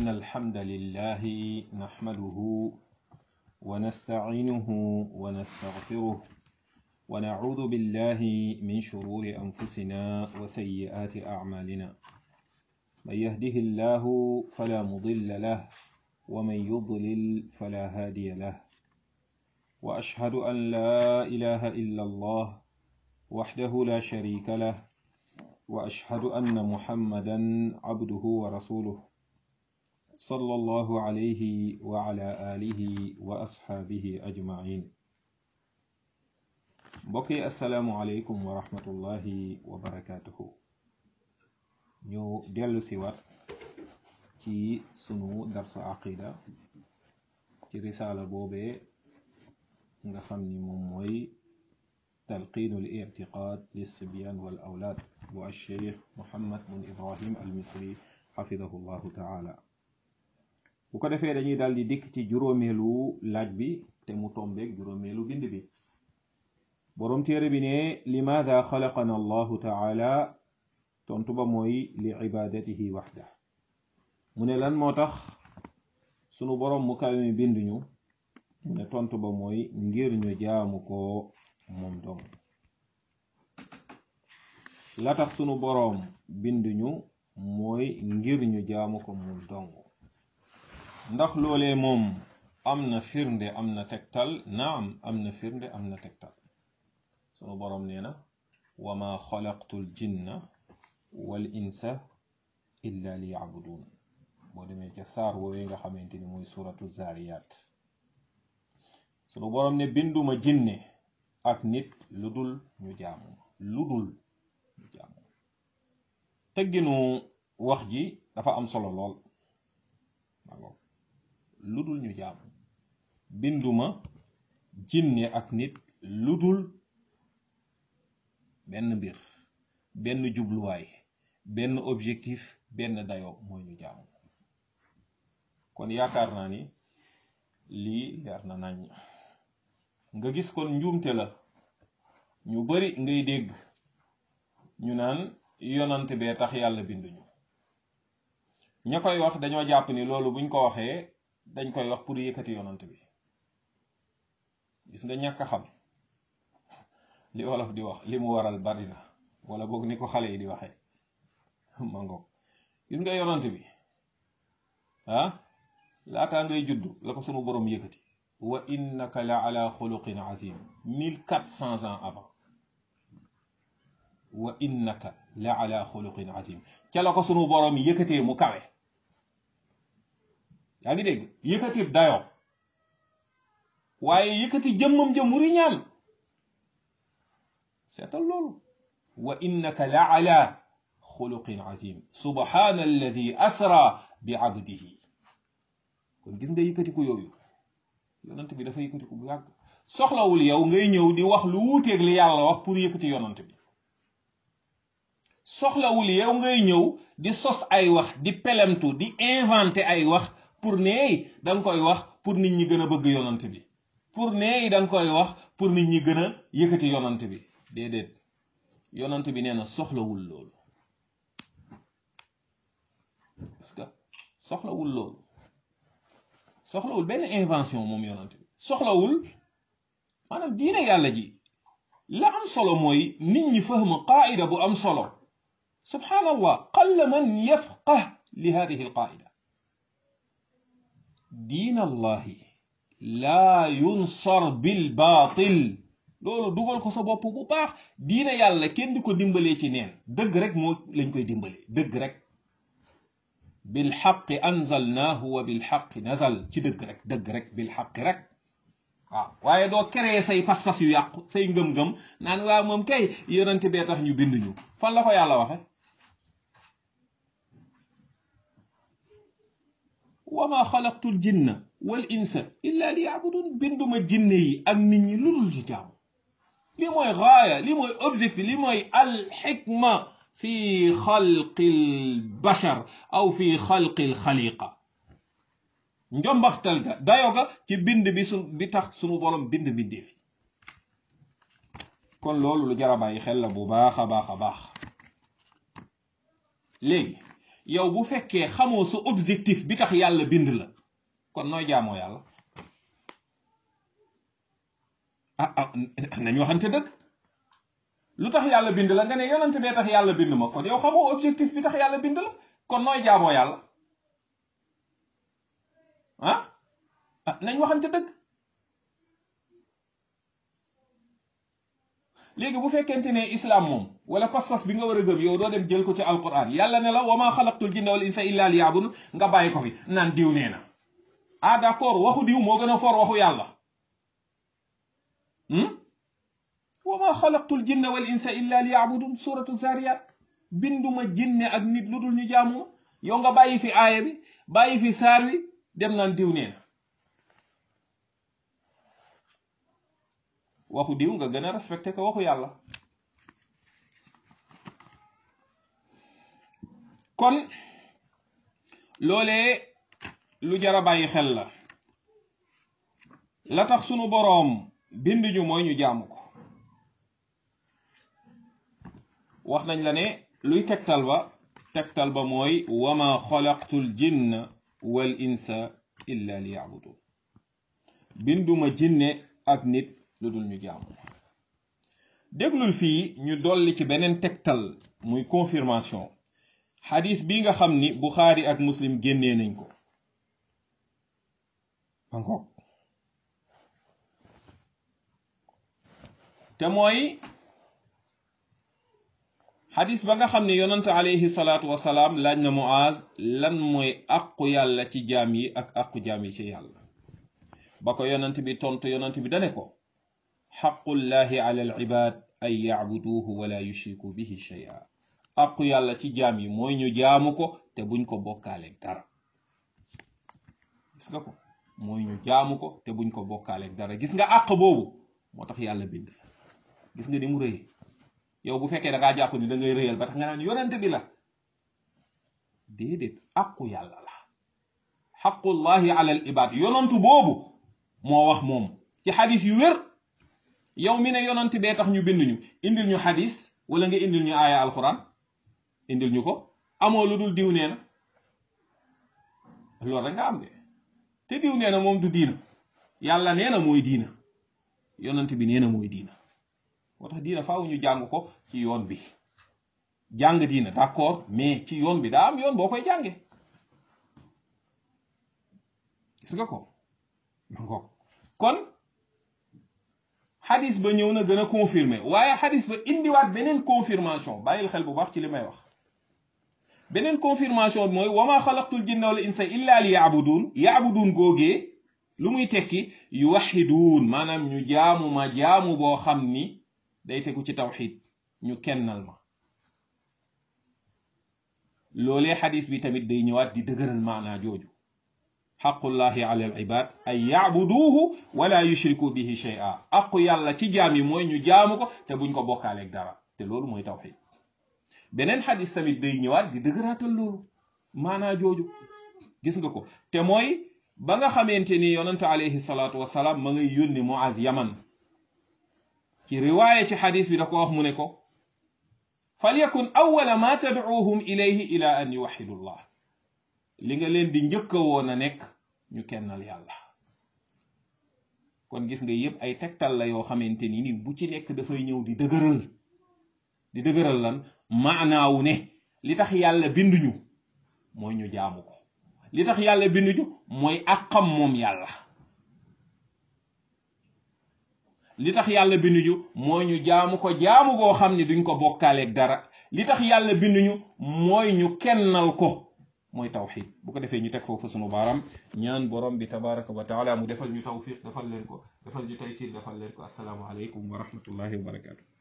إن الحمد لله نحمده ونستعينه ونستغفره ونعوذ بالله من شرور أنفسنا وسيئات أعمالنا من يهده الله فلا مضل له ومن يضلل فلا هادي له وأشهد أن لا إله إلا الله وحده لا شريك له وأشهد أن محمدا عبده ورسوله صلى الله عليه وعلى آله وأصحابه أجمعين بقي السلام عليكم ورحمة الله وبركاته ñu dellu si wat ci sunu darsu aqida ci risaala boobee nga xam ni moom mooy talqiinu l ictiqaad lilsibyan wal awlaad bu alcheikh muhammad bun ibrahim al misri xafidahu llahu taala bu ko defee dañuy daal di dikk ci juróomeelu laaj bi te mu tombeeg juróomeelu bind bi boroom téere bi ne limaada xalaqana allahu taala tontu ba mooy li ibadatihi waxda mu ne lan moo tax sunu boroom mu kawe mi binduñu mu ne tontu ba mooy ngir ñu jaamu ko moom dong la tax sunu boroom binduñu mooy ngir ñu jaamu ko moom dong ndax loolee moom am na firnde am na tegtal naam am na firnde am na tegtal sunu boroom nee na wa ma xalaqtul jinna wal insa illa li yacbudun boo demee ca saar woowee nga xamante ni mooy suratu zariyat sunu boroom ne binduma jinne ak nit lu dul ñu jaamu lu dul ñu jaamu tëgginu wax ji dafa am solo lool lu dul ñu jaamu binduma jinne ak nit lu dul benn mbir benn jubluwaay benn objectif benn dayo mooy ñu jaamu kon yaakaar naa ni lii leer na nañ nga gis kon njuumte la ñu bari ngay dégg ñu naan yonant bee tax yàlla binduñu ña koy wax dañoo jàpp ni loolu buñ ko waxee dañ koy wax pour yëkkati yonant bi gis nga ñàkk a xam li wolof di wax li mu waral bari na wala boog ni ko xale yi di waxee mangoog gis nga yonant bi ah laataa ngay juddu la ko sunu borom yëkkati wa innaka la ala xuluqin azim mille quatre cents ans avant wa innaka la ala xuluqin azim ca la ko sunu borom yëkkatee mu kawe yaa ngi dégg yëkkati dayo waaye yëkkati jëmmam jëm mu riñaan seetal loolu wa innaka la ala xuluqin azim subhana alladi asra bi abdihi kon gis nga yëkkatiku yooyu yonant bi dafa yëkkatiku bu yàgg soxlawul yow ngay ñëw di wax lu wuuteeg li yàlla wax pour yëkkati yonant bi soxlawul yow ngay ñëw di sos ay wax di pelemtu di inventé ay wax pour neey da nga koy wax pour nit ñi gën a bëgg yonant bi pour neey da nga koy wax pour nit ñi gën a yëkkati yonant bi déedéet yonant bi nee na soxlawul loolu parce que soxlawul loolu soxlawul benn invention moom yonant bi soxlawul maanaam diine yàlla ji la am solo mooy nit ñi fahma qaida bu am solo subhanallah qalla man yafqah li hadihi alqaida diin allahi laa yunsar bil baatil loolu dugal ko sa bopp bu baax diine yàlla kenn di ko dimbalee ci neen dëgg rek moo lañ koy dimbalee dëgg rek bil xaqi anzalnaahu wa bil xaqi nazal ci dëgg rek dëgg rek bil xaqi rek waaw waaye doo créer say pas-pas yu yàqu say ngëm-ngëm naan waaw moom kay yonent bee tax ñu binduñu fan la ko yàlla waxe wa ma xalaqtu l jinna wal insa illa li yabudun binduma jinne yi ak nit ñi lu dul ci jaamu li mooy gaaya li mooy objectif li mooy alxikma fi xalqi l bashar aw fi xalqi l xaliqa njombaxtal ga dayo ga ci bind bi su bi tax sunu borom bind bindee fi kon loolu lu jar a bàyyi xel la bu baax a baax a baax léegi yow bu fekkee xamoo sa objectif bi tax yàlla bind la kon nooy jaamoo yàlla ah ah nañ waxante dëgg lu tax yàlla bind la nga ne yonante bee tax yàlla bind ma kon yow xamoo objectif bi tax yàlla bind la kon nooy jaamoo yàlla ah ah nañ waxante dëgg léegi bu fekkente ne islam moom wala pas-pas bi nga war a gëm yow doo dem jël ko ci alquran yàlla ne la wa ma xalaqtul jinna wal insa illa liya'budun nga bàyyi ko fi naan diw nee na ah d'accord waxu diw moo gën a for waxu yàlla wa ma xalaqtul jinna wal insa illa liya'budun suratu zariyat binduma jinne ak nit lu dul ñu jaamu yow nga bàyyi fi aaya bi bàyyi fi saar wi dem naan diw nee na waxu diw nga gën a respecté ko waxu yàlla kon loolee lu jara bàyyi xel la la tax sunu boroom bind ñu mooy ñu jaamu ko wax nañ la ne luy tegtal ba tegtal ba mooy wama xalaqtul jinna wal insa illa li yabudun binduma jinne ak nit lu dul ñu jaamu déglul fii ñu dolli ci beneen tegtal muy confirmation xadis bi nga xam ni buxaari ak muslim génnee nañ ko encore te mooy xadis ba nga xam ne yonante alayhi salaatu wasalaam laaj na muaz lan mooy aqu yàlla ci jaam yi ak aqu jaam yi ci yàlla ba ko yonant bi tontu yonant bi dane ko xaqullahi ala al ibad an yacbuduuhu wala yushriku bihi shay'a aqu yàlla ci jaam yi mooy ñu jaamu ko te buñ ko bokkaaleeg dara gis nga ko mooy ñu jaamu ko te buñ ko bokkaaleeg dara gis nga àq boobu moo tax yàlla bind gis nga ni mu rëyee yow bu fekkee da ngaa jàpp ni da ngay rëyal ba tax nga naan yonent bi la déedéet aqu yàlla la xaqullahi ala al ibad yonantu boobu moo wax moom ci xadis yu wér yow mi ne yonant bee tax ñu bind ñu indil ñu xadis wala nga indil ñu aaya alquran indil ñu ko amoo lu dul diw nee na loolu rek nga am de te diw nee na moom du diina yàlla nee na mooy diina yonant bi nee na mooy diina moo tax diina faaw ñu jàng ko ci yoon bi jàng diina d'accord mais ci yoon bi daa am yoon boo koy jànge gis nga ko mangoog kon xadis ba ñëw na gën a confirmer waaye xadis ba indiwaat beneen confirmation bàyyil xel bu baax ci li may wax beneen confirmation bi mooy wama xalaqtul jinna wal insa illa li yaabudun yaabudun googee lu muy tekki yuwaxiduun maanaam ñu jaamu ma jaamu boo xam ni day tegu ci tawxid ñu kennal ma loolee xadis bi tamit day ñëwaat di dëgëral maanaa jooju xaqullahi ala al ibad an yacbuduuhu wala yushriku bihi shay'a aqu yàlla ci jaam yi mooy ñu jaamu ko te buñ ko bokkaaleeg dara te loolu mooy tawxid beneen xadis tamit day ñëwaat di dëgëraatal loolu maanaa jooju gis nga ko te mooy ba nga xamante ni yonante alayhi salaatu wasalaam ma ngay yónni Muaz yaman ci riwaaya ci xadis bi da ko wax mu ne ko falyakun awwala ma tadcuuhum ilayhi ila an yuwaxidu llah li nga leen di njëkka woon a nekk ñu kennal yàlla kon gis nga yëpp ay tegtal la yoo xamante ni nit bu ci nekk dafay ñëw di dëgëral di dëgëral lan maanaawu ne li tax yàlla binduñu mooy ñu jaamu ko li tax yàlla binduñu mooy àqam moom yàlla li tax yàlla binduñu mooy ñu jaamu ko jaamu goo xam ne duñ ko bokkaaleeg dara li tax yàlla binduñu mooy ñu kennal ko mooy tawxid bu ko defee ñu teg foofu sunu baaram ñaan borom bi tabaraka wa taala mu defal ñu tawfiq defal leen ko defal ñu taysir defal leen ko assalaamu aleykum wa rahmatullahi wa barakatu